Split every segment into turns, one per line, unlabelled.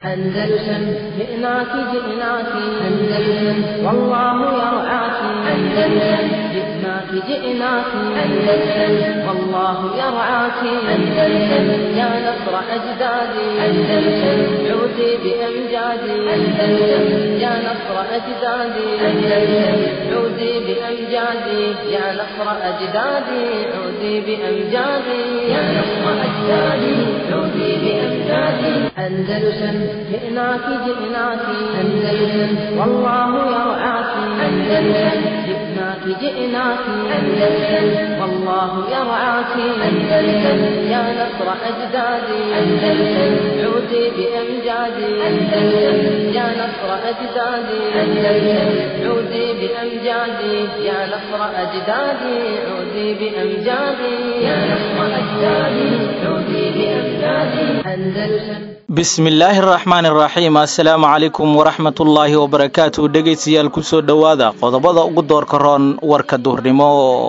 أندلسن جئناك جئناك أندلسن والله يرعاك أندلسن جئناك جئناك أندلسن والله يرعاك أندلسن يا نصر أجدادي أندلسن عودي بأمجادي أندلسن يا نصر أجدادي أندلسن عودي بأمجادي يا نصر أجدادي عودي بأمجادي يا نصر أجدادي عودي بأمجادي أندلسن جئناك جئناك أندلسن والله يرعاك أندلسن جئناك جئناك أندلسن والله يرعاك أندلسن يا نصر أجدادي أندلسن عودي بأمجادي أندلسن يا نصر أجدادي أندلسن عودي بأمجادي يا نصر أجدادي عودي بأمجادي يا نصر أجدادي عودي بأمجادي أندلسن
bismillaahi araxmaan iraxiim assalaamu calaykum waraxmatullaahi wabarakaatu dhegaystayaal kusoo dhowaada qodobada ugu doorka roon warka duurnimo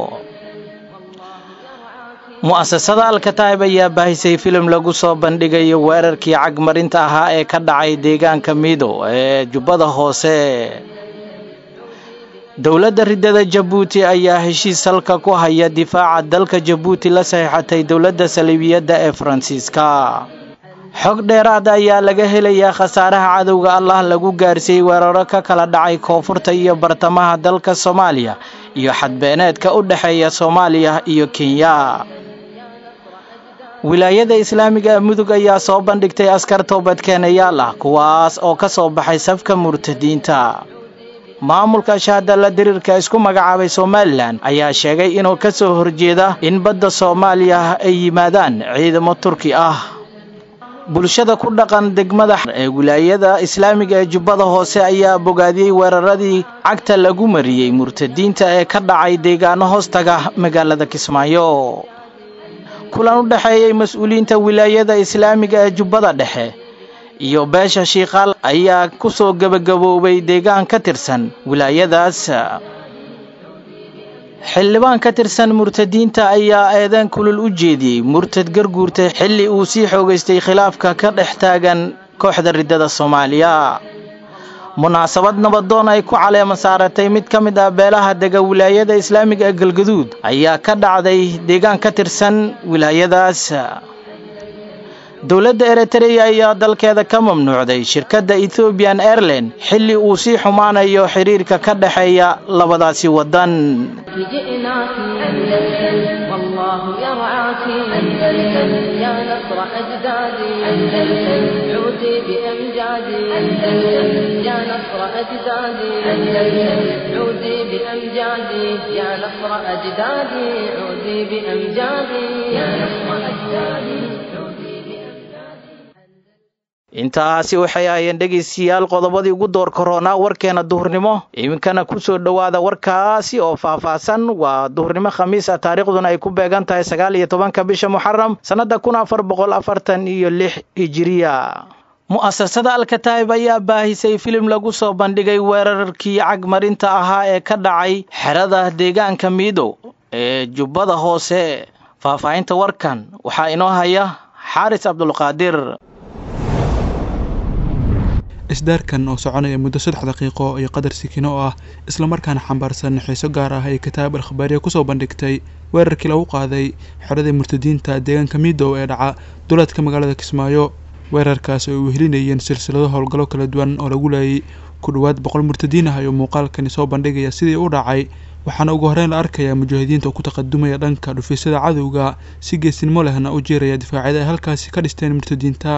mu'asasada alkataib ayaa baahisay filim lagu soo bandhigayo weerarkii cagmarinta ahaa ee ka dhacay deegaanka miido ee jubbada hoose dowladda riddada jabuuti ayaa heshiis halka ku haya difaaca dalka jabuuti la saxiixatay dowladda saliibiyadda ee faransiiska xog dheeraad ayaa laga helayaa khasaaraha cadowga allah lagu gaarsiiyey weeraro ka kala dhacay koonfurta iyo bartamaha dalka soomaaliya iyo xadbeeneedka u dhexeeya soomaaliya iyo kenya wilaayada islaamiga mudug ayaa soo bandhigtay askar toobadkeenayaal ah kuwaas oo ka soo baxay safka murtadiinta maamulka shahadalla diriirka isku magacaabay somalilan ayaa sheegay inuu ka soo horjeeda in badda soomaaliya ay yimaadaan ciidamo turki ah bulshada ku dhaqan degmada ee wilaayada islaamiga ee jubbada hoose ayaa bogaadiyey weeraradii cagta lagu mariyey murtadiinta ee ka dhacay deegaano hoostaga magaalada kismaayo kulan u dhexeeyey mas-uuliyiinta wilaayada islaamiga ee jubbada dhexe iyo beesha shiikaal ayaa ku soo gebagaboobay deegaan ka tirsan wilaayadaas xildhibaan ka tirsan murtadiinta ayaa eedan kulul u jeediyey murtad garguurta xilli uu sii xoogaystay khilaafka ka dhex taagan kooxda riddada soomaaliya munaasabad nabadoon ay ku caleema saaratay mid ka mid ah beelaha dega wilaayada islaamiga ee galgaduud ayaa ka dhacday deegaan ka tirsan wilaayadaas dowladda eritreya ayaa dalkeeda ka mamnuucday shirkadda ethoobiyan airline xilli uu sii xumaanayo xiriirka ka dhexeeya labadaasi waddan
جئناك أندلسن والله يرعاك أندلسن يا نصر أجدادي أندلسن عودي بأمجادي أندلسن يا نصر أجدادي أندلسن عودي بأمجادي يا نصر أجدادي عودي بأمجادي يا نصر أجدادي
intaasi waxay ahayeen dhegaystayaal qodobadii ugu door koroonaa warkeena duhurnimo iminkana kusoo dhowaada warkaasi oo faahfaahsan waa duhurnimo khamiis ah taariikhduna ay ku beegan tahay sagaal iyo tobanka bisha muxaram sannada kun afar boqol afartan iyo lix hijiriya mu'asasada alkataib ayaa baahisay filim lagu soo bandhigay weerarkii cagmarinta ahaa ee ka dhacay xerada deegaanka miidow ee jubbada hoose faahfaahinta warkan waxaa inoo haya xaaris cabdulqaadir
isdaarkan oo soconaya muddo saddex daqiiqo iyo qadar sikino oo ah islamarkaana xambaarsan xiiso gaar ah ay kitaab alkhabaariya kusoo bandhigtay weerarkii lagu qaaday xeradii murtadiinta deegaanka miidow ee dhaca duleedka magaalada kismaayo weerarkaas oo ay wehelinayeen silsilado howlgallo kala duwan oo lagu laayay ku dhowaad boqol murtadiin ah ayuu muuqaalkani soo bandhigaya sidii u dhacay waxaana ugu horreyn la arkayaa mujaahidiinta oo ku taqadumaya dhanka dhufiisyada cadowga si geesinimo lehna u jeeraya difaacyada ay halkaasi ka dhisteen murtadiinta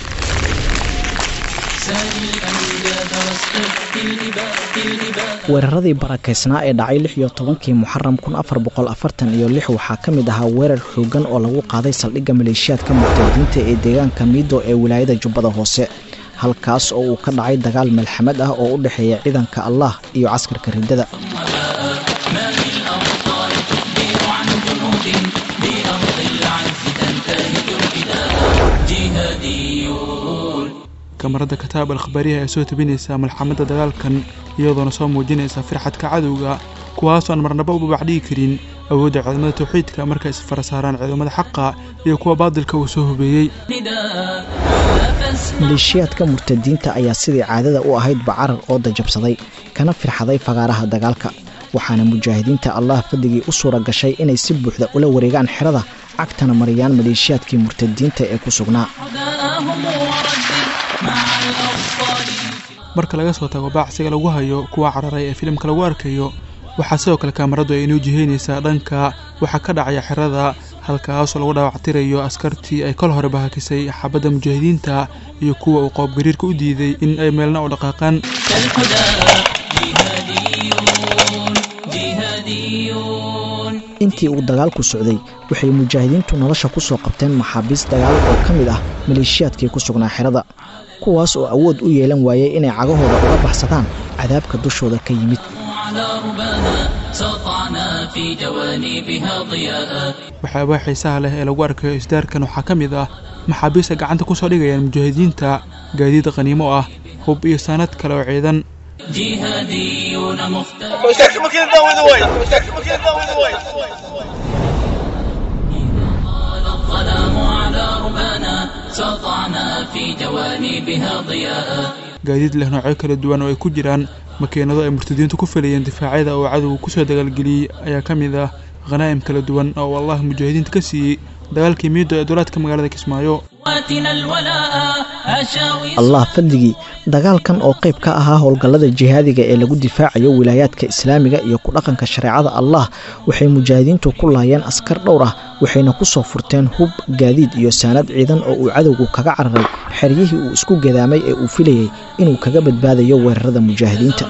weeraradii barakaysnaa ee dhacay lix iyo tobankii muxaram kun afar boqol afartan iyo lix waxaa ka mid ahaa weerar xoogan oo lagu qaaday saldhigga maleeshiyaadka murtadiinta ee deegaanka miido ee wilaayada jubbada hoose halkaas oo uu ka dhacay dagaal malxamad ah oo u dhexeeya ciidanka allah iyo caskarka riddada
kamarada kataab alkhabaariyaha ee soo tabinaysa malxamada dagaalkan iyadoona soo muujinaysa firxadka cadowga kuwaasoo aan marnaba u babacdhigi karin awoodda ciidamada tawxiidka markay isfara saaraan ciidamada xaqa iyo kuwa baadilka uu soo hubeeyey
maleeshiyaadka murtadiinta ayaa sidii caadada u ahayd bacarar oo dajabsaday kana firxaday fagaaraha dagaalka waxaana mujaahidiinta allah fadligii u suura gashay inay si buuxda ula wareegaan xerada cagtana mariyaan maleeshiyaadkii murtadiinta ee ku sugnaa
marka laga soo tago baacsiga lagu hayo kuwa cararay ee filimka lagu arkayo waxaa sidoo kale kaamaradu ay inoo jiheynaysaa dhanka waxaa ka dhacaya xerada halkaasoo lagu dhaawactirayo askartii ay kol hore bahakisay xabadda mujaahidiinta iyo kuwa uu qoobgariirka u diiday in ay meelna u dhaqaaqaan
intii uu dagaalku socday waxay mujaahidiintu nolosha ku soo qabteen maxaabiis dagaal oo ka mid ah maleeshiyaadkii ku sugnaa xerada kuwaas oo awood u yeelan waayay inay cagahooda uga baxsadaan cadaabka dushooda ka yimid
waxyaabaa xiisaha leh ee lagu arkayo isdaarkan waxaa ka mid ah maxaabiista gacanta ku soo dhigayaan mujaahidiinta gaadiid qaniimo ah hub iyo saanad kale oo ciidan gaadiid leh noocyo kala duwan oo ay ku jiraan makiinado ay murtadiintu ku filayeen difaacyada oo cadowga kusoo dagaalgeliyey ayaa ka mid ah khanaa'im kala duwan oo allah mujaahidiinta ka siiyey dagaalkii miido ee dulaadka magaalada kismaayo
allah fadligii dagaalkan oo qayb ka ahaa howlgallada jihaadiga ee lagu difaacayo wilaayaadka islaamiga iyo ku dhaqanka shareecada allah waxay mujaahidiintu ku laayeen askar dhowr ah waxayna ku soo furteen hub gaadiid iyo saanad ciidan oo uu cadowgu kaga cararay xeryihii uu isku gadaamay ee uu filayey inuu kaga badbaadayo weerarada mujaahidiinta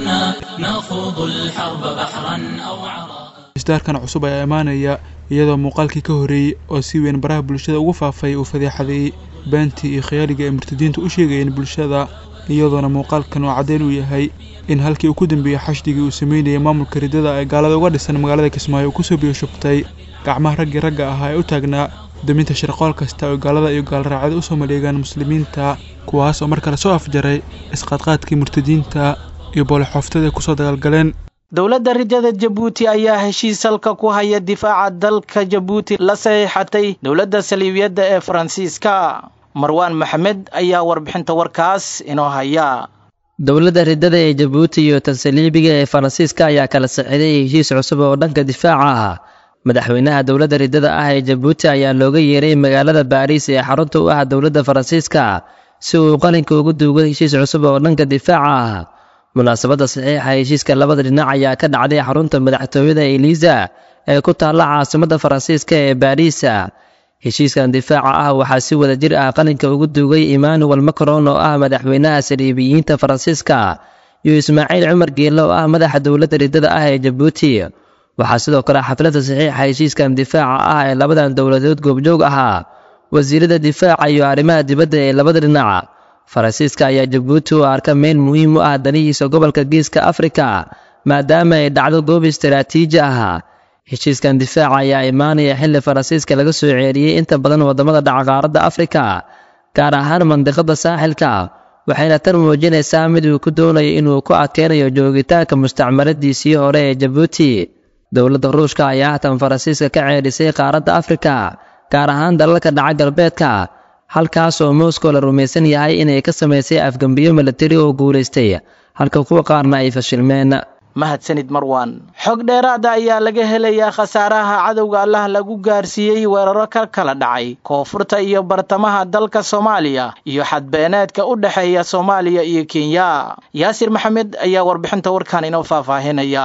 isdaarkan cusub ayaa imaanaya iyadoo muuqaalkii ka horreeyey oo si weyn baraha bulshada ugu faafay uu fadeexadeeyey beentii iyo khiyaaliga ay murtadiintu u sheegayeen bulshada iyadoona muuqaalkan oo caddeyn uu yahay in halkii uu ku dambeeyey xashdigii uu sameynayay maamulka riddada ee gaalada uga dhisan magaalada kismaayo uu kusoo biyo shubtay gacmaha raggii ragga ahaa ee u taagnaa daminta shirqool kasta oo gaalada iyo gaalraacada usoo maleegaan muslimiinta kuwaas oo mar kale soo afjaray isqaadqaadkii murtadiinta iyo boolexooftada ay kusoo dagaalgaleen
dowladda ridada jabuuti ayaa heshiis halka ku haya difaaca dalka jabuuti la saxiixatay dowladda saliibiyadda ee faransiiska marwaan maxamed ayaa warbixinta warkaas inoo haya
dowladda ridada ee jabuuti iyo tan saliibiga ee faransiiska ayaa kala saxiiday heshiis cusub oo dhanka difaaca ah madaxweynaha dowladda ridada ah ee jabuuti ayaa looga yeeray magaalada baariis ee xarunta u ah dowladda faransiiska si uu qalinka ugu duugo heshiis cusub oo dhanka difaaca ah munaasabadda saxiixa heshiiska labada dhinac ayaa ka dhacday xarunta madaxtooyada eliisa ee ku taalla caasimadda faransiiska ee baariisa heshiiskan difaaca ah waxaa si wada jir ah qalinka ugu duugay emmanuel macron oo ah madaxweynaha saliibiyiinta faransiiska iyo ismaaciil cumar geelle oo ah madaxa dowladda ridada ah ee jabuuti waxaa sidoo kale xafladda saxiixa heshiiskan difaaca ah ee labadan dowladood goobjoog ahaa wasiirada difaaca iyo arrimaha dibadda ee labada dhinac faransiiska ayaa jabuuti u arka meel muhiim u ah danihiisa gobolka geeska afrika maadaama ay dhacdo goob istaraatiiji ah heshiiskan difaaca ayaa imaanaya xilli faransiiska laga soo ceeriyey inta badan waddamada dhaca qaaradda afrika gaar ahaan mandiqada saaxilka waxayna tan muujinaysaa mid uu ku doonayo inuu ku adkeynayo joogitaanka mustacmaradiisii hore ee jabuuti dowladda ruushka ayaa haatan faransiiska ka ceerisay qaaradda afrika gaar ahaan dalalka dhaca galbeedka halkaas oo moscow la rumaysan yahay inay ka samaysay afgembiyo milatari oo guulaystay halka kuwa qaarna ay fashilmeen
mahadsanid marwan xog dheeraada ayaa laga helayaa khasaaraha cadowga allah lagu gaarsiiyey weeraro ka kala dhacay koonfurta iyo bartamaha dalka soomaaliya iyo xadbeeneedka u dhexeeya soomaaliya iyo kenya yaasir maxamed ayaa warbixinta warkan inoo faahfaahinaya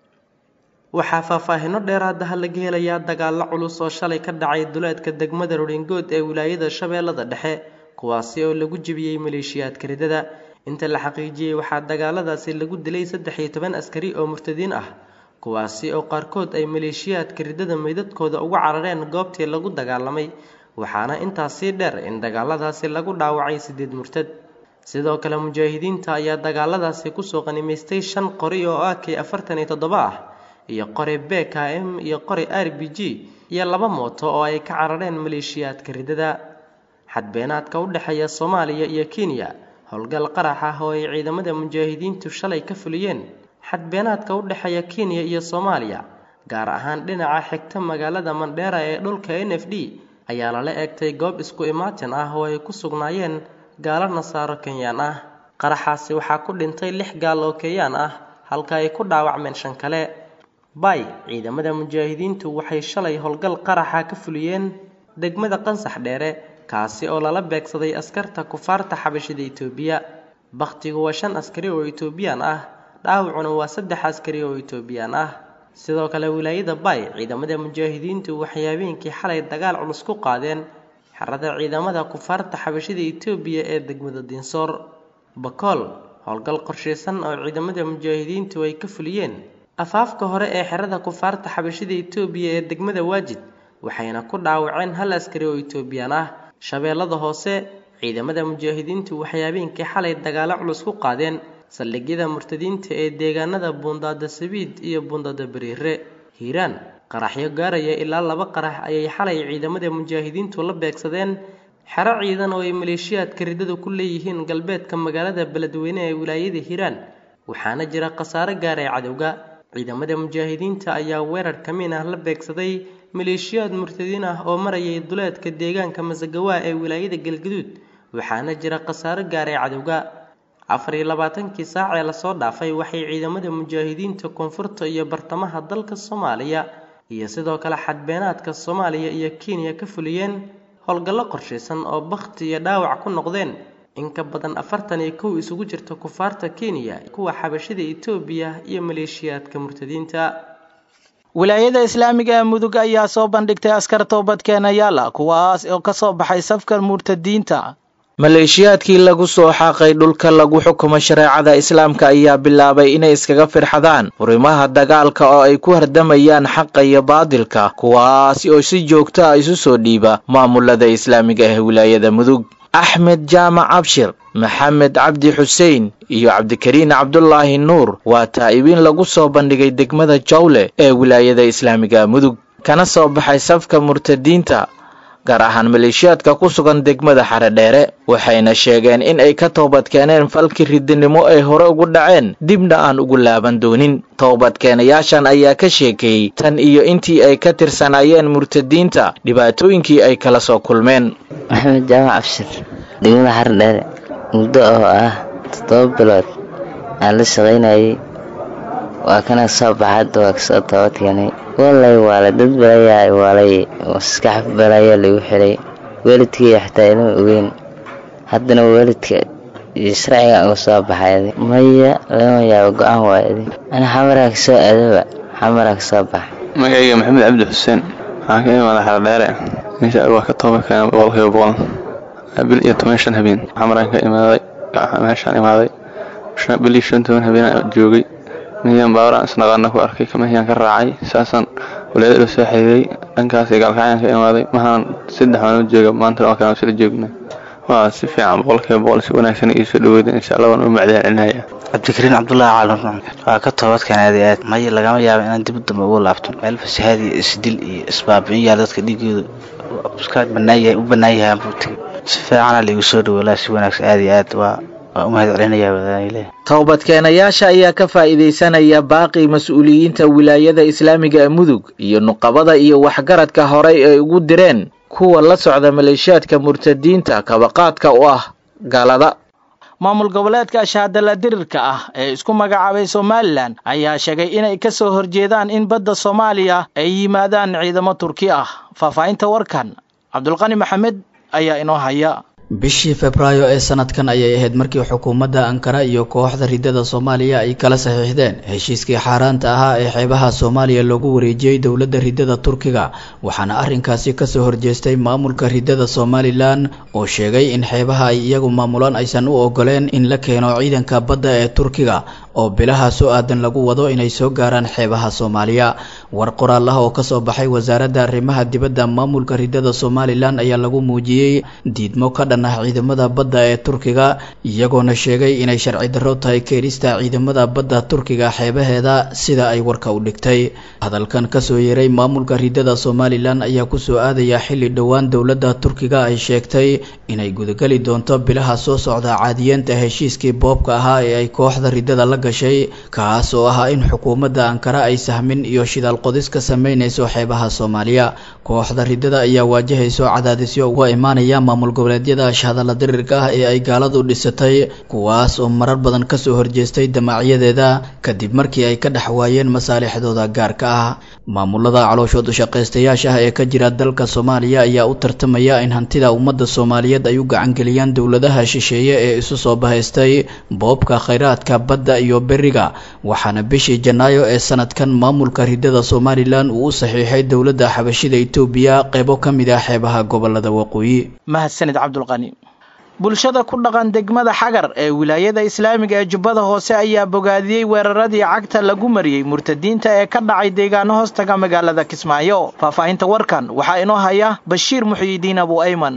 waxaa faahfaahino dheeraadaha laga helayaa dagaalo culus oo shalay ka dhacay duleedka degmada roringood ee wilaayada shabeellada dhexe kuwaasi oo lagu jebiyey maleeshiyaadka ridada inta la xaqiijiyey waxaa dagaaladaasi lagu dilay saddex iyo toban askari oo murtadiin ah kuwaasi oo qaarkood ay maleeshiyaadka ridada meydadkooda uga carareen goobtii lagu dagaalamay waxaana intaasii dheer in dagaaladaasi lagu dhaawacay sideed murtad sidoo kale mujaahidiinta ayaa dagaaladaasi kusoo qanimaystay shan qori oo ak afartan iyo toddoba ah iyo qori b k m iyo qori r b g iyo laba mooto oo ay ka carareen maleeshiyaadka ridada xadbeenaadka u dhexeeya soomaaliya iyo kenya howlgal qarax ah oo ay ciidamada mujaahidiintu shalay ka fuliyeen xadbeenaadka u dhexeeya kenya iyo soomaaliya gaar ahaan dhinaca xigta magaalada mandheera ee dhulka n f d ayaa lala eegtay goob isku imaatin ah oo ay ku sugnaayeen gaalo nasaaro kenyaan ah qaraxaasi waxaa ku dhintay lix gaal oo kenyaan ah halka ay ku dhaawacmeen shan kale bay ciidamada mujaahidiintu waxay shalay howlgal qaraxa ka fuliyeen degmada qansax dheere kaasi oo lala beegsaday askarta kufaarta xabashida itoobiya bakhtigu waa shan askari oo itoobiyaan ah dhaawacuna waa saddex askari oo itoobiyaan ah sidoo kale wilaayada bay ciidamada mujaahidiintu waxay habeenkii xalay dagaal culus ku qaadeen xerada ciidamada kufaarta xabashida itoobiya ee degmada dinsoor bakool howlgal qorshaysan oo ciidamada mujaahidiintu ay ka fuliyeen afaafka hore ee xerada kufaarta xabashida itoobiya ee degmada waajid waxayna ku dhaawaceen hal askari oo itoobiyaan ah shabeellada hoose ciidamada mujaahidiintu waxay habeenkii xalay dagaalo culus ku qaadeen saldhigyada murtadiinta ee deegaanada buundaada sabiid iyo buundaada bariire hiiraan qaraxyo gaaraya ilaa laba qarax ayay xalay ciidamada mujaahidiintu la beegsadeen xero ciidan oo ay maleeshiyaadka riddadu ku leeyihiin galbeedka magaalada beledweyne ee wilaayada hiiraan waxaana jira khasaare gaaray cadowga ciidamada mujaahidiinta ayaa weerar kamiin ah la beegsaday maleeshiyaad murtadiin ah oo marayay duleedka deegaanka masagawaa ee wilaayada galgaduud waxaana jira khasaare gaaray cadowga afar iyo labaatankii saac ee lasoo dhaafay waxay ciidamada mujaahidiinta koonfurta iyo bartamaha dalka soomaaliya iyo sidoo kale xadbeenaadka soomaaliya iyo kenya ka fuliyeen howlgallo qorshaysan oo bakhti iyo dhaawac ku noqdeen in ka badan afartan iyo kow isugu jirta kufaarta kenya kuwa xabashida itoobiya iyo maleeshiyaadka murtadiinta
wilaayada islaamiga ee mudug ayaa soo bandhigtay askar toobadkeenayaala kuwaas oo ka soo baxay safka murtadiinta maleeshiyaadkii lagu soo xaaqay dhulka lagu xukumo shareecada islaamka ayaa bilaabay inay iskaga firxadaan furimaha dagaalka oo ay ku hardamayaan xaqa iyo baadilka kuwaasi oo si joogto ah isu soo dhiiba maamulada islaamiga ee wilaayada mudug axmed jaamac abshir maxamed cabdi xuseen iyo cabdikariin cabdulaahi nuur waa taa'ibiin lagu soo bandhigay degmada jawle ee wilaayada islaamiga mudug kana soo baxay safka murtadiinta gaar ahaan maleeshiyaadka ku sugan degmada xaredheere waxayna sheegeen in ay ka toobadkeeneen falkii ridinimo ay hore ugu dhaceen dibna aan ugu laaban doonin toobadkeenayaashan ayaa ka sheekeeyey tan iyo intii ay ka tirsanaayeen murtadiinta dhibaatooyinkii ay kala soo kulmeen
maxamed jaamac abshir degmada xaredheere muddo oo ah toddoba bilood aan la shaqaynayay waa kana soo baxadda waa kasoo toobadkeenay walay waale dad balayaa waalay maskax balaya lagu xilay waalidkii xataa inuu ogeyn haddana waalidka iyo sharciga uga soo baxay maya lagama yaabo go-aan waayadi ana xamaraa kasoo aadaba xamaraa kasoo baxa
magacayga maxamed cabdi xuseen waxaan ka imaada xaradheere meesha waa ka tooba keena boqolkiiba boqol bil iyo toban shan habeen xamaraan ka imaaday meeshaan imaaday bil iyo shan toban habeen joogay miyaan baawaraan isnaqaana ku arkay kamahiyaan ka raacay saasaan walaada ila soo xiriiray dhankaas gaalkacyaan ka imaaday mahaan saddex maalmood jooga maanta oo kale sila joogna waa si fiican boqolkiiba boqol si wanaagsan ii soo dhaweyda insha allah waan u macdaan celinaya
cabdikariin cabdulaahi caalan waa ka toobadkan aad iyo aad maya lagama yaabo inaan dib dambe ugu laabto meel fasahaad iyo isdil iyo isbaabi'in yaal dadka dhiigooda iska banaayahay u bannaan yahay buuti si fiicana laigu soo dhaweelaa si wanaagsan aad iyo aad waa waa u mahad celinayaa wadaanile
toobadkeenayaasha ayaa ka faa'iidaysanaya baaqi mas-uuliyiinta wilaayada islaamiga ee mudug iyo nuqabada iyo waxgaradka horay ay ugu direen kuwa la socda maleeshiyaadka murtadiinta kabaqaadka u ah galada maamul goboleedka shaadala dirirka ah ee isku magacaabay somalilan ayaa sheegay inay ka soo horjeedaan in badda soomaaliya ay yimaadaan ciidamo turki ah faahfaahinta warkan cabdulqani maxamed ayaa inoo haya
bishii febraayo ee sanadkan ayay ahayd markii xukuumadda ankara iyo kooxda ridada soomaaliya ay kala saxiixdeen heshiiskii xaaraanta ahaa ee xeebaha soomaaliya loogu wareejiyey dowladda ridada turkiga waxaana arrinkaasi kasoo horjeestay maamulka ridada somalilan oo sheegay in xeebaha ay iyagu maamulaan aysan u ogoleen in la keeno ciidanka badda ee turkiga oo bilaha soo aadan lagu wado inay soo gaaraan xeebaha soomaaliya war qoraal ah oo kasoo baxay wasaaradda arrimaha dibadda maamulka ridada somalilan ayaa lagu muujiyey diidmo ka dhan ah ciidamada badda ee turkiga iyagoona sheegay inay sharci darro tahay keenista ciidamada badda turkiga xeebaheeda sida ay warka u dhigtay hadalkan kasoo yeeray maamulka ridada somalilan ayaa kusoo aadaya xilli dhowaan dowladda turkiga ay sheegtay inay gudageli doonto bilaha soo socda caadiyeenta heshiiskii boobka ahaa ee ay kooxda ridada la gashay kaas oo ahaa in xukuumadda ankara ay sahmin iyo shidaal qodis ka sameynayso xeebaha soomaaliya kooxda ridada ayaa waajahayso cadaadisyo uga imaanaya maamul goboleedyada shahadalla dirirka ah ee ay gaaladu dhisatay kuwaas oo marar badan kasoo horjeestay damaacyadeeda kadib markii ay ka dhex waayeen masaalixdooda gaarka ah maamulada calooshood shaqaystayaasha ah ee ka jira dalka soomaaliya ayaa u tartamaya in hantida ummadda soomaaliyeed ay u gacangeliyaan dowladaha shisheeye ee isu soo bahaystay boobka khayraadka badda iyo beriga waxaana bishii janaayo ee sanadkan maamulka ridada somalilan uu u saxiixay dowladda xabashida etoobiya qeybo ka mid ah xeebaha gobolada waqooyi
mahadsanid cabdulqani bulshada ku dhaqan degmada xagar ee wilaayada islaamiga ee jubbada hoose ayaa bogaadiyey weeraradii cagta lagu mariyey murtadiinta ee ka dhacay deegaano hoostaga magaalada kismaayo faahfaahinta warkan waxaa inoo haya bashiir muxiyidiin abu ayman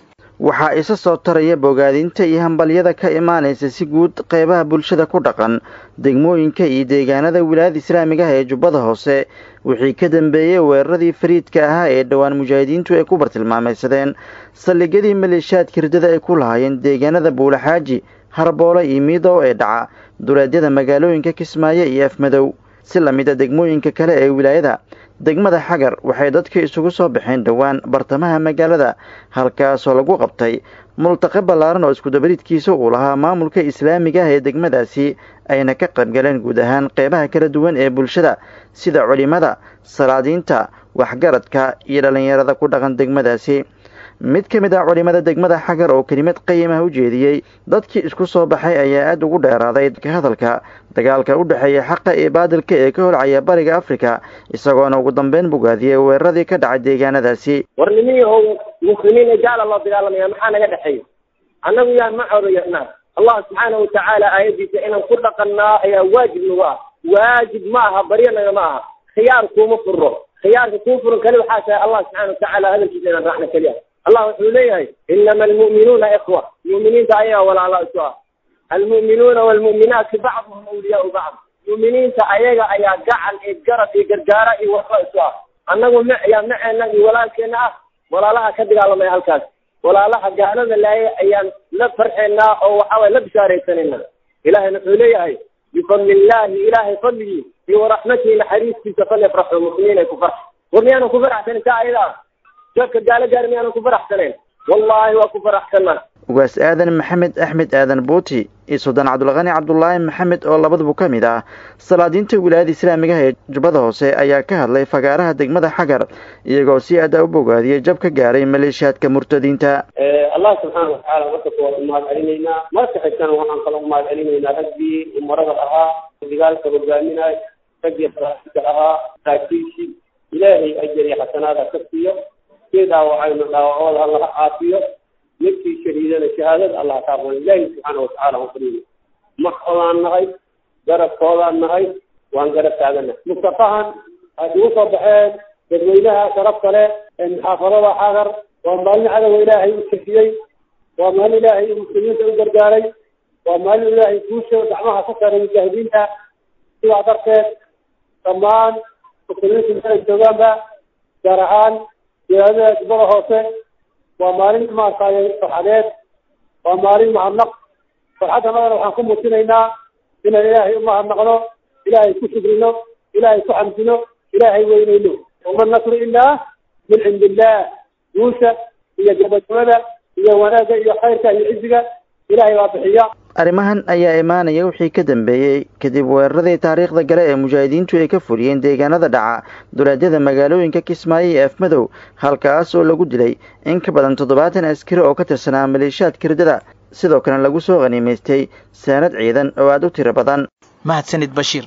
waxaa isa soo taraya bogaadinta iyo hambalyada ka imaanaysa si guud qeybaha bulshada ku dhaqan degmooyinka iyo deegaanada wilaayada islaamiga ah ee jubbada hoose wixii ka dambeeyey weeraradii fariidka ahaa ee dhowaan mujaahidiintu ay ku bartilmaamaysadeen saldhigyadii maleeshiyaadka hirdada ay ku lahaayeen deegaanada buulaxaaji harboole iyo miidow ee dhaca duleedyada magaalooyinka kismaayo iyo afmadow si lamida degmooyinka kale ee wilaayada degmada xagar waxay dadka isugu soo baxeen dhowaan bartamaha magaalada halkaasoo lagu qabtay multaqe ballaaran oo iskudabariidkiisa uu lahaa maamulka islaamiga ah ee degmadaasi ayna ka qaybgaleen guud ahaan qeybaha kala duwan ee bulshada sida culimada salaadiinta waxgaradka iyo dhallinyarada ku dhaqan degmadaasi mid ka mid ah culimada degmada xagar oo kelimad qayimah u jeediyey dadkii isku soo baxay ayaa aada ugu dheeraaday ka hadalka dagaalka u dhexeeya xaqa iyo baadilka ee ka holcaya bariga afrika isagoona ugu dambeyn bogaadiyey weeraradii ka dhacay deegaanadaasi
war nimihii oo muslimiin ee gaala loo dagaalamaya maxaa naga dhexeeya annagu yaan ma codayanaa allah subxaana watacaala aayadiisa inaan ku dhaqannaa ayaa waajib nagu ah waajib ma aha baryanaga ma aha khiyaar kuuma furo khiyaarka kuu furan kali waxaa tahay allah subxana watacaala hadalkiisa inaan raacna keliya allah wuxuu leeyahay inama almu'minuuna ikhwa mu'miniinta ayaga walaalo isu ah almu'minuuna waalmu'minaati bacduhum awliyaau bacd mu'miniinta ayaga ayaa gacan iyo garab iyo gargaara iyo waxba isu ah annagu m yaa maceena iyo walaalkeena ah walaalaha ka dagaalamaya halkaas walaalaha gaalada laaya ayaan la farxeynaa oo waxaway la bishaaraysanayna ilahayna wuxuu leeyahay bifadli illaahi ilaahay fadligii iyo waraxmatihi naxariistiisa falyafraxu muslimiin ay ku farx war miyaanan ku faraxsanin taa ayada ah dadka gaalo gaar miyaanan ku faraxsanayn wallaahi waa ku faraxsanaa
ugaas aadan maxamed axmed aadan buuti iyo suldaan cabdulqani cabdulaahi maxamed oo labaduba ka mid ah salaadiinta wilaayada islaamiga ah ee jubbada hoose ayaa ka hadlay fagaaraha degmada xagar iyagoo si aada u bogaadiyey jab ka gaaray maleeshiyaadka murtadiinta
allah subxaana watacaala marka kuwaad umahad celinaynaa marka xigtana waxaan kala umahad celinaynaa raggii umarada ahaa dagaalka hogaaminay raggii salaadka ahaa saakiishi ilaahay ajar iyo xasanaada ka siiyo kii dhaawacayna dhaawacooda allaha caafiyo midkii shahiidana shahaadada allah ka aqbalo ilaahi subxaana watacaala waan fadhiyna maxoodaan nahay garabkoodaan nahay waan garab taagana mustafahan aad ugu soo baxeen dadweynaha sharafta leh ee muxaafadada xagar waa maalin cadowa ilaahay u kefiyey waa maalin ilaahay muslimiinta u gargaaray waa maalin ilaahay guusha gacmaha ka saaray mujaahidiinta sidaa darteed dhammaan muslimiinta meel ay joogaanba gaar ahaan wilaayada jubbada hoose waa maalin maaragtay farxadeed waa maalin mahadnaq farxaddanadana waxaan ku muujinaynaa inaan ilaahay u mahadnaqno ilaahay ku shukrino ilaahay ku xamdino ilaahay weyneyno wama nasru ilaa min cindi illah guusha iyo gabagabada iyo wanaagga iyo khayrka iyo ciziga ilaahay baa bixiya
arrimahan ayaa imaanaya wixii ka dambeeyey kadib weeraradii taariikhda gale ee mujaahidiintu ay ka fuliyeen deegaanada dhaca duleedyada magaalooyinka kismaayo iyo afmadow halkaas oo lagu dilay in ka badan toddobaatan askari oo ka tirsanaa maleeshiyaadka hirdada sidoo kalena lagu soo qhaniimaystay saanad ciidan oo aada u tiro badan
mahadsanid bashiir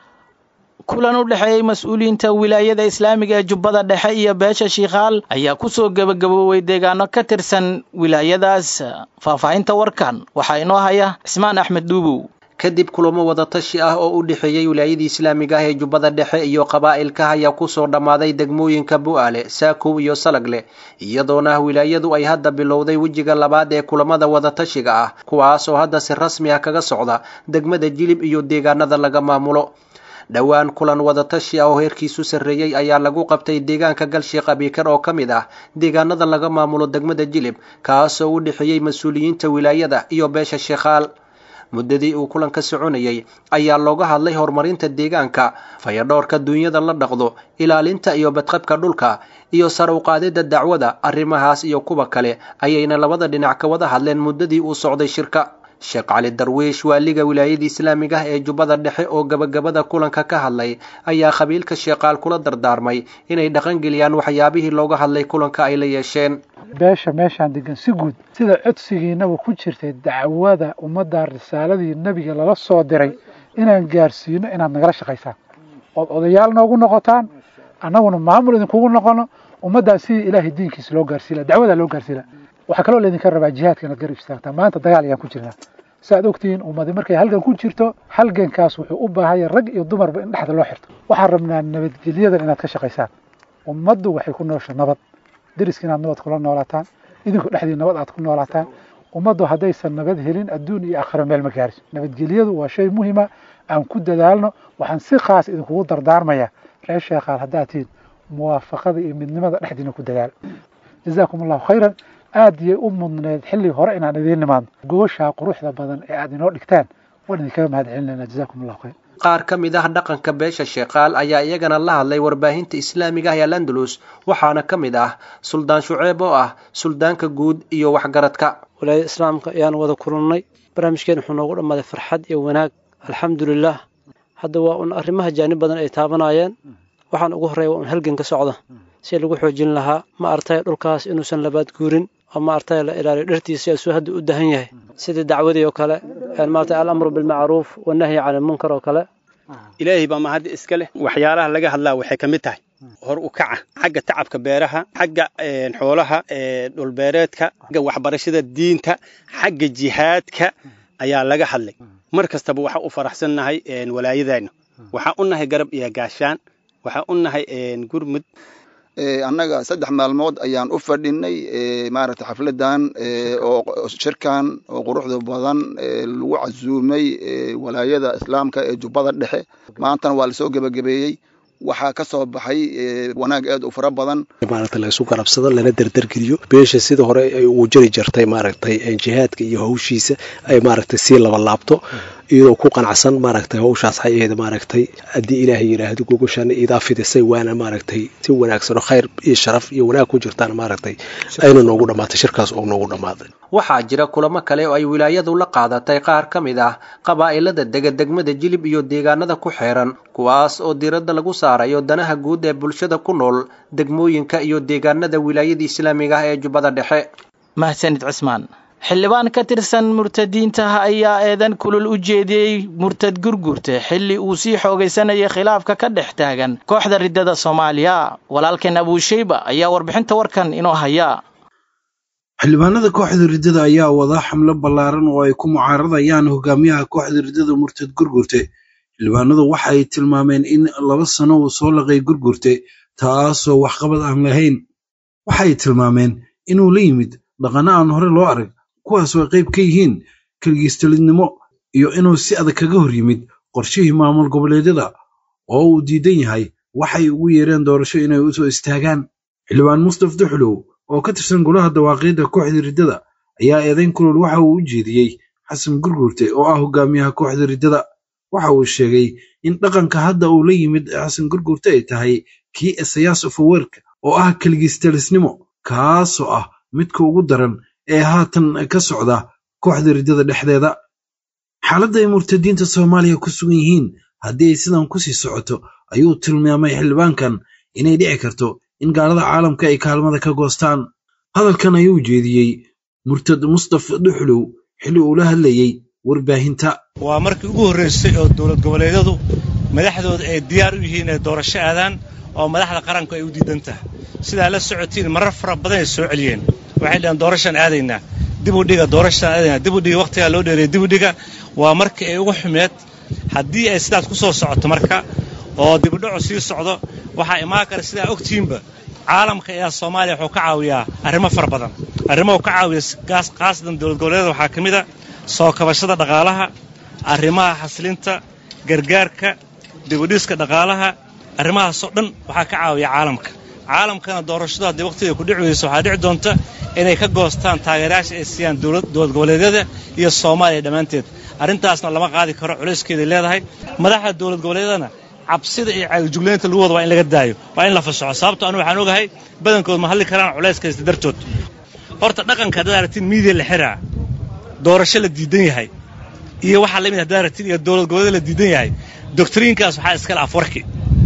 kulan u dhexeeyey mas-uuliyiinta wilaayada islaamiga ee jubbada dhexe iyo beesha shiikhaal ayaa kusoo gebagaboobay deegaano ka tirsan wilaayadaas faahfaahinta warkan waxaa inoo haya cismaan axmed dhuubow
kadib kulamo wadatashi ah oo u dhexeeyey wilaayadii islaamiga ah ee jubbada dhexe iyo qabaa'ilka ayaa kusoo dhammaaday degmooyinka bu'aale saakow iyo salagle iyadoona wilaayadu ay hadda bilowday wejiga labaad ee kulamada wadatashiga ah kuwaas oo hadda si rasmi ah kaga socda degmada jilib iyo deegaanada laga maamulo dhowaan kulan wadatashi ah oo heerkiisu sarreeyey ayaa lagu qabtay deegaanka galshiikh abiikar oo ka mid ah deegaanada laga maamulo degmada jilib kaasoo u dhexeeyey mas-uuliyiinta wilaayada iyo beesha sheekhaal muddadii uu kulanka soconayey ayaa looga hadlay horumarinta deegaanka fayadhoorka duunyada la dhaqdo ilaalinta iyo badqabka dhulka iyo sar u qaadidda dacwada arrimahaas iyo kuwa kale ayayna labada dhinac ka wada hadleen muddadii uu socday shirka sheekh cali darwiish waaliga wilaayada islaamiga ah ee jubbada dhexe oo gabagabada kulanka ka hadlay ayaa qabiilka sheeqaal kula dardaarmay inay dhaqangeliyaan waxyaabihii looga hadlay kulanka ay la yeesheen
beesha meeshaan degan si guud sida codsigiinaba ku jirtay dacwada ummadda risaaladii nebiga lala soo diray inaan gaarsiino inaad nagala shaqaysaan ood odayaal noogu noqotaan annaguna maamul idinkugu noqono ummaddaa sidii ilaahay diinkiisa loo gaarsiila dacwadaa loo gaarsiila waxaa kaloo laydinka rabaa jihaadka inaad garab istaagtaa maanta dagaal ayaan ku jirnaa saaad ogtihiin ummadi markay halgan ku jirto halgankaas wuxuu u baahanya rag iyo dumarba in dhexda loo xirto waxaan rabnaa nabadgelyadan inaad ka shaqaysaan ummaddu waxay ku noosha nabad deriska inaad nabad kula noolaataan idinku dhexdii nabad aad ku noolaataan ummaddu haddaysan nabad helin adduun iyo aakhiro meel ma gaariso nabadgelyadu waa shay muhima aan ku dadaalno waxaan si khaas idinkugu dardaarmaya reer sheekhaal haddaad tihiin muwaafaqada iyo midnimada dhexdiina ku dadaal jazaakum allahu khayran aad yay u mudneed xilli hore inaan idiin nimaadno gobashaa quruxda badan ee aad inoo dhigtaan waan idinkaga mahad celinayna jazaakum allahu khayr
qaar ka mid ah dhaqanka beesha sheekaal ayaa iyagana la hadlay warbaahinta islaamiga ah ee landalus waxaana ka mid ah suldaan shuceeb oo ah suldaanka guud iyo waxgaradka
walaayada islaamka ayaan wada kulannay barnaamijkeen wuxuu noogu dhammaaday farxad iyo wanaag alxamdulilah hadda waa un arrimaha jaanib badan ay taabanayeen waxaan ugu horreeya waa un halgan ka socda si lagu xoojin lahaa ma artay dhulkaas inuusan labaad guurin oo ma artay la ilaaliyo dhartiisa asuu hadda u dahan yahay sidii dacwadii oo kale maartay alamru bilmacruuf wanahyi cani lmunkar oo kale
ilaahay baa mahad iska leh waxyaalaha laga hadlaa waxay ka mid tahay hor u kaca xagga tacabka beeraha xagga xoolaha dhulbeereedka xagga waxbarashada diinta xagga jihaadka ayaa laga hadlay mar kastaba waxaa u faraxsannahay walaayadeenna waxaa u nahay garab iyo gaashaan waxaa u nahay gurmud
annaga saddex maalmood ayaan u fadhinay maaragtay xafladan oo shirkan oo quruxda badan lagu casuumay walaayada islaamka ee jubbada dhexe maantana waa lasoo gebagabeeyey waxaa ka soo baxay wanaag aad u fara badan
maaragtay la isu garabsado lana derdergeliyo beesha sida hore ay ugu jiri jirtay maaragtay jihaadka iyo hawshiisa ay maaragtay sii laba laabto iyadoo ku qanacsan maaragtay hawshaas xayeeda maaragtay haddii ilaahay yidhaahdo gogoshaana iidaa fidisay waana maaragtay si wanaagsan oo khayr iyo sharaf iyo wanaag ku jirtaan maaragtay ayna noogu dhammaatay shirkaas oo noogu dhammaaday
waxaa jira kulamo kale oo ay wilaayadu la qaadatay qaar ka mid ah qabaa'ilada dega degmada jilib iyo deegaanada ku xeeran kuwaas oo diiradda lagu saarayo danaha guud ee bulshada ku nool degmooyinka iyo deegaanada wilaayada islaamiga ah ee jubbada dhexe
mahsanid cismaan xildhibaan ka tirsan murtadiintaha ayaa eedan kulul u jeediyey murtad gurgurte xilli uu sii xoogaysanayay khilaafka ka dhex taagan kooxda riddada soomaaliya walaalkeen abuushayba ayaa warbixinta warkan inoo haya
xildhibaanada kooxda riddada ayaa wadaa xamlo ballaaran oo ay ku mucaaradayaan hogaamiyaha kooxda riddada murtad gurgurte xildhibaanadu waxay tilmaameen in laba sano uu soo laqay gurgurte taasoo waxqabad aan lahayn waxay tilmaameen inuu la yimid dhaqanno aan hore loo arag kuwaas oo ay qayb ka yihiin keligiistalidnimo iyo inuu si adag kaga hor yimid qorshihii maamul goboleedyada oo uu diidan yahay waxay ugu yeereen doorasho inay u soo istaagaan xildhibaan mustaf duxlow oo ka tirsan golaha dawaaqiidda kooxda riddada ayaa eedayn kulul waxa uu u jeediyey xasan gurgurte oo ah hogaamiyaha kooxda riddada waxa uu sheegay in dhaqanka hadda uu la yimid xasan gurgurte ay tahay kii esayaas ofaweerka oo ah keligiistalisnimo kaasoo ah midka ugu daran ee haatan ka socda kooxda riddada dhexdeeda xaaladda ay murtadiinta soomaaliya ku sugan yihiin haddii ay sidan ku sii socoto ayuu tilmaamay xildhibaankan inay dhici karto in gaalada caalamka ay kaalmada ka goostaan hadalkan ayuu jeediyey murtad mustaf dhuxlow xilli uu la hadlayey warbaahinta
waa markii ugu horraysay oo dowlad goboleedyadu madaxdooda ay diyaar u yihiin inay doorasho aadaan oo madaxda qaranku ay u diidan tahay sidaa la socotiin marar fara badan ay soo celiyeen waxay dhaheen doorashaan aadaynaa dibu dhiga doorashaan aadaynaa dibu dhiga wakhtigaa loo dheereeyay dibu dhiga waa markii ay ugu xumeed haddii ay sidaas ku soo socoto marka oo dibudhacu sii socdo waxaa imaan kara sidaa ogtiinba caalamka ayaa soomaaliya wuxuu ka caawiyaa arrimo fara badan arrimahu ka caawiya khaasatan dowlad goboleedyada waxaa ka mid a soo kabashada dhaqaalaha arrimaha xaslinta gargaarka dibudhiska dhaqaalaha arrimahaasoo dhan waxaa ka caawiya caalamka caalamkana doorashadu haddii waqtiga ku dhici weyso waxaa dhici doonta inay ka goostaan taageerayaasha ay siiyaan dowlad goboleedyada iyo soomaaliya dhammaanteed arrintaasna lama qaadi karo culayskeeday leedahay madaxda dowlad goboleedyadana cabsida iyo caalijuglaynta lagu wada waa in laga daayo waa in la fasaxo sababto anu waxaan ogahay badankood ma hadli karaan culayskaysta dartood horta dhaqanka haddaad aragtiin miidiya la xiraa doorasho la diidan yahay iyo waxaa lamid haddaad aragtiin iyo dowlad goboleed la diidan yahay doctriinkaas waxaa iskale afwarki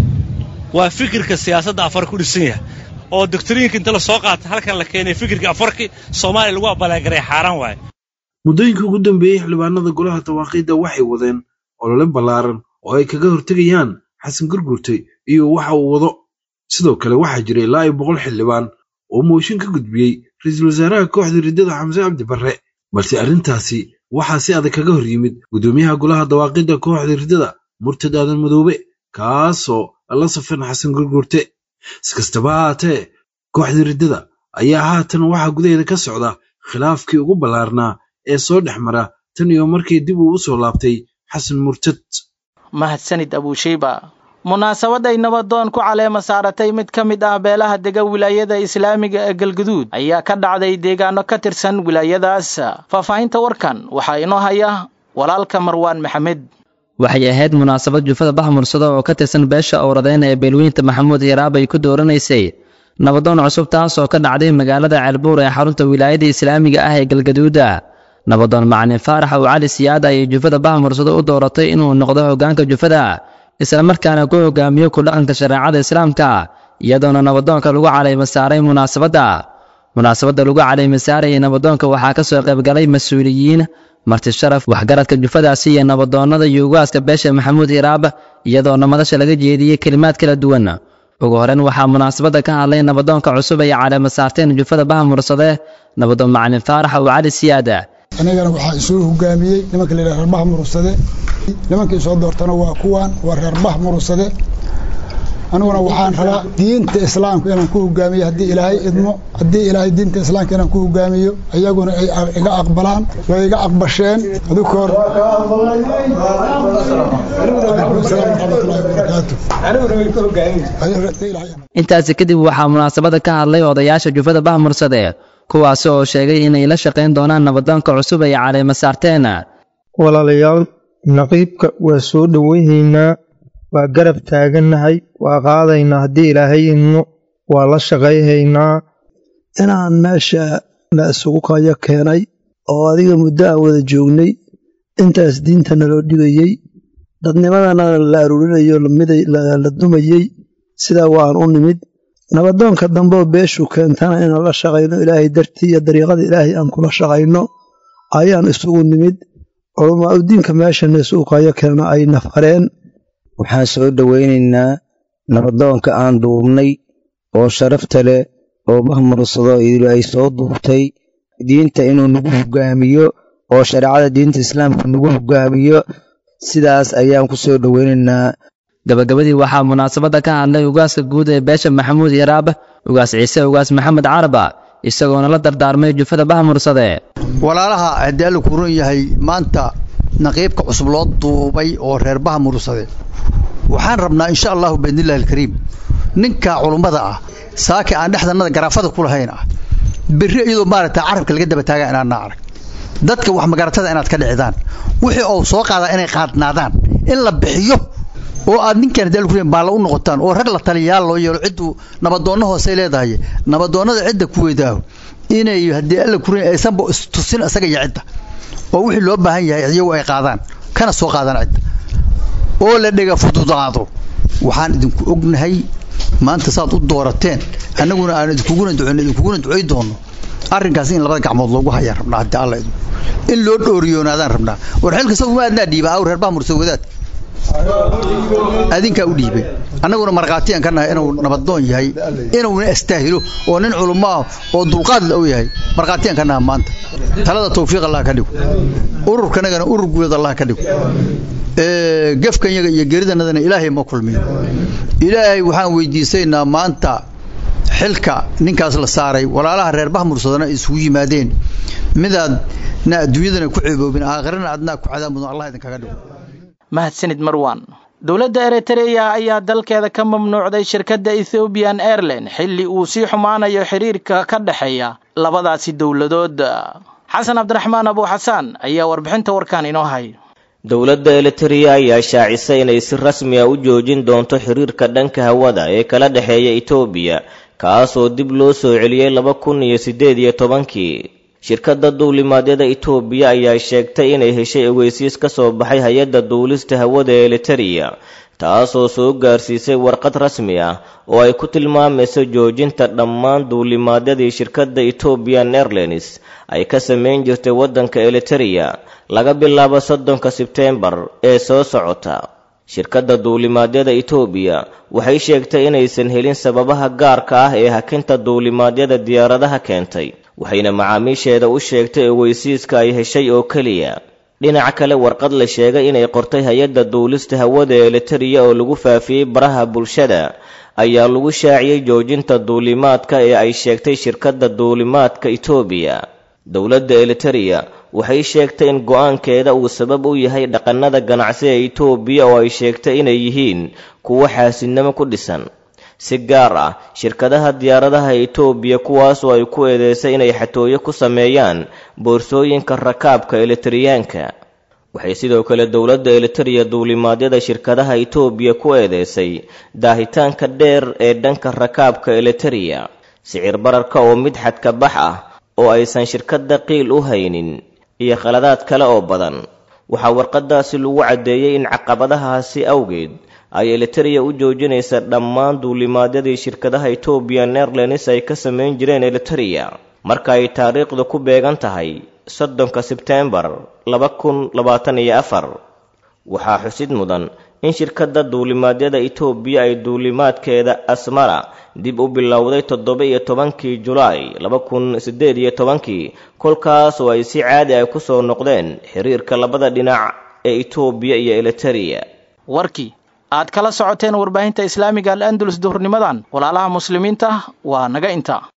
waa fikirka siyaasadda afar ku dhisan yahay oo doctriinka inta la soo qaata halkan la keenay fikirka afarki soomaaliya lagu abaalagaray xaaraan waaye
muddooyinkii ugu dambeeyey xildhibaanada golaha dawaaqiidda waxay wadeen olole ballaaran oo ay kaga hortegayaan xasan gurgurte iyo waxa uu wado sidoo kale waxaa jira ilaa iyo boqol xildhibaan oo mooshin ka gudbiyey ra-iisul wasaaraha kooxda riddada xamse cabdi barre balse arrintaasi waxaa si adag kaga hor yimid guddoomiyaha golaha dawaaqidda kooxda riddada murtad aadan madoobe kaasoo la safan xasan gurgurte si kastaba haatee kooxda riddada ayaa haatan waxaa gudaheeda ka socda khilaafkii ugu ballaarnaa ee soo dhex mara tan iyo markii dib uu u soo laabtay xasan murtad
mahadsanid abuusheyba munaasabad ay nabadoon ku caleema saaratay mid ka mid ah beelaha dega wilaayada islaamiga ee galguduud ayaa ka dhacday deegaano ka tirsan wilaayadaas faahfaahinta warkan waxaa inoo haya walaalka marwaan maxamed
waxay ahayd munaasabad jufada baxmursado oo ka tirsan beesha owradeyn ee beelweynta maxamuud hiraab ay ku dooranaysay nabadoon cusub taas oo ka dhacday magaalada ceelbuur ee xarunta wilaayada islaamiga ah ee galgaduuda nabadoon macalin faarax oo cali siyaada ayay jufada baxmursado u dooratay inuu noqdo hoggaanka jufada islamarkaana ku hogaamiyo ku dhaqanka shareecada islaamka iyadoona nabadoonka lagu calayma saaray munaasabadda munaasabadda lagu calayma saarayay nabadoonka waxaa ka soo qaybgalay mas-uuliyiin marti sharaf waxgaradka jufadaasi iyo nabadoonnada iyo ugaaska beesha maxamuud hiraab iyadoona madasha laga jeediyey kelimaad kala duwan ugu horeyn waxaa munaasabadda ka hadlay nabadoonka cusub ay caleema saarteen jufada bahmursade nabadoon macalin faarax oo cali siyaada
anigana waxaa isoo hogaamiyey nimanka layidhaha reer bahmursade nimankii soo doortana waa kuwan waa reer bahmursade aniguna waxaan rabaa diinta islaamka inaan ku hogaamiyo haddii ilaahay idmo haddii ilaahay diinta islaamka inaan ku hogaamiyo iyaguna ay iga aqbalaan way iga aqbasheen adukoor
intaasi kadib waxaa munaasabada ka hadlay odayaasha jufada bahmursade kuwaasi oo sheegay inay la shaqayn doonaan nabadoonka cusub ay caleema saarteen
walaalayaal naqiibka waa soo dhoweynaynaa waa garab taagannahay waa qaadaynaa haddii ilaahay idmo waa la shaqayhaynaa
inaan meesha la isugu kayo keenay oo adiga muddo aan wada joognay intaas diinta naloo dhigayey dadnimadana la aruurinayo la dumayey sidaa waan u nimid nabadoonka dambeoo beeshu keentana inaan la shaqayno ilaahay dartii iyo dariiqada ilaahay aan kula shaqayno ayaan isugu nimid culamaa udiinka meeshana isugu kayo keena ay nafareen
waxaan soo dhowaynaynaa nabadoonka aan duubnay oo sharafta leh oo bahmursado idilu ay soo duubtay diinta inuu nagu hogaamiyo oo shareecada diinta islaamka nagu hogaamiyo sidaas ayaan ku soo dhowaynaynaa
gabagabadii waxaa munaasabadda ka hadlay ugaaska guud ee beesha maxamuud yaraab ugaas ciise ugaas maxamed caraba isagoona la dardaarmay jufada bahmursade
walaalaha haddii alla kuran yahay maanta naqiibka cusub loo duubay oo reer bahmursade waxaan rabnaa insha allahu biidnillahi alkariim ninka culummada ah saaki aan dhexdanada garaafada ku lahayn ah berri iyadoo maaragta carabka laga daba taaga inaadna arag dadka wax magaratada inaad ka dhicdaan wixii oo soo qaadaa inay qaadnaadaan in la bixiyo oo aad ninkan hadii alkuren baalla u noqotaan oo rag la taliyayaal loo yeelo cidduu nabadoonno hoosey leedahay nabadoonnada cidda ku weydaaho inay haddii alla kuren aysanba istusin isaga iyo cidda oo wixii loo baahan yahay iyagu ay qaadaan kana soo qaadaan cidda oo la dhega fududaado waxaan idinku ognahay maanta saad u doorateen annaguna aan idinkuguna duceyno idinkuguna ducay doonno arrinkaas in labada gacmood loogu hayaan rabnaa haddii alla idin in loo dhooriyoonaadaan rabnaa war xilka saguma aadnaa dhiiba aw reer bahmursa wadaad adinkaa u dhiibay annaguna markhaatiyaan ka nahay inuu nabadoon yahay inuuna astaahilo oo nin culummo ah oo dulqaad la u yahay markhaatiyaan ka naha maanta talada tawfiiq allah ka dhigo ururkanagana urur guud allah ka dhigo gefkanyaga iyo geridanadana ilaahay ma kulmiyo ilaahay waxaan weydiisaynaa maanta xilka ninkaas la saaray walaalaha reer bahmursadana isugu yimaadeen midaad na adduunyadana ku ceeboobin aakhirana adnaa ku cadaab mudan allah idinkaga dhigo
mahadsanid marwan dowladda eritreya ayaa dalkeeda ka mamnuucday shirkadda ethoobian airline xilli uu sii xumaanayo xiriirka ka dhexeeya labadaasi dowladood xasan cabdiraxmaan abuuxasaan ayaa warbixinta warkan inoo hay
dowladda elitereya ayaa shaacisay inay si rasmi a u joojin doonto xiriirka dhanka hawada ee kala dhexeeya etoobiya kaasoo dib loo soo celiyey laba kun iyo siddeed iyo tobankii shirkadda duulimaadyada etoobiya ayaa sheegtay inay heshay ogeysiis ka soo baxay hay-adda duulista hawada ee elitereya taasoo soo gaarsiisay warqad rasmi ah oo ay ku tilmaamayso joojinta dhammaan duulimaadyadii shirkadda ethoobian airlines ay ka samayn jirtay waddanka elitereya laga bilaabo soddonka sebteembar ee soo socota shirkadda duulimaadyada etoobiya waxay sheegtay inaysan helin sababaha gaarka ah ee hakinta duulimaadyada diyaaradaha keentay waxayna macaamiisheeda u sheegtay ogeysiiska ay heshay oo keliya dhinaca kale warqad la sheegay inay qortay hay-adda duulista hawada ee elitereya oo lagu faafiyey baraha bulshada ayaa lagu shaaciyey joojinta duulimaadka ee ay sheegtay shirkadda duulimaadka etoobiya dowladda elitereya waxay sheegtay in go-aankeeda uu sabab u yahay dhaqannada ganacsi ee etoobiya oo ay sheegtay inay yihiin kuwo xaasidnimo ku dhisan si gaar ah shirkadaha diyaaradaha etoobiya kuwaasoo ay ku eedeysay inay xatooyo ku sameeyaan boorsooyinka rakaabka elitariyaanka waxay sidoo kale dowladda elitereya duulimaadyada shirkadaha etoobiya ku eedeysay daahitaanka dheer ee dhanka rakaabka elitereya sicir bararka oo mid xadka bax ah oo aysan shirkadda qiil u haynin iyo khaladaad kale oo badan waxaa warqadaasi lagu caddeeyey in caqabadahaasi awgeed ay elitereya u joojinaysa dhammaan duulimaadyadii shirkadaha ethoobian airlines ay ka samayn jireen elitereya marka ay taariikhdu ku beegan tahay soddonka sebteembar laba kun labaatan iyo afar waxaa xusid mudan in shirkadda duulimaadyada etoobiya ay duulimaadkeeda asmara dib u bilowday toddoba iyo tobankii julaay laba kun siddeed iyo tobankii kolkaas oo ay si caadi ay ku soo noqdeen xiriirka labada dhinac ee etoobiya iyo elitereya
warkii aad kala socoteen warbaahinta islaamiga al andalus duhurnimadan walaalaha muslimiinta waa naga inta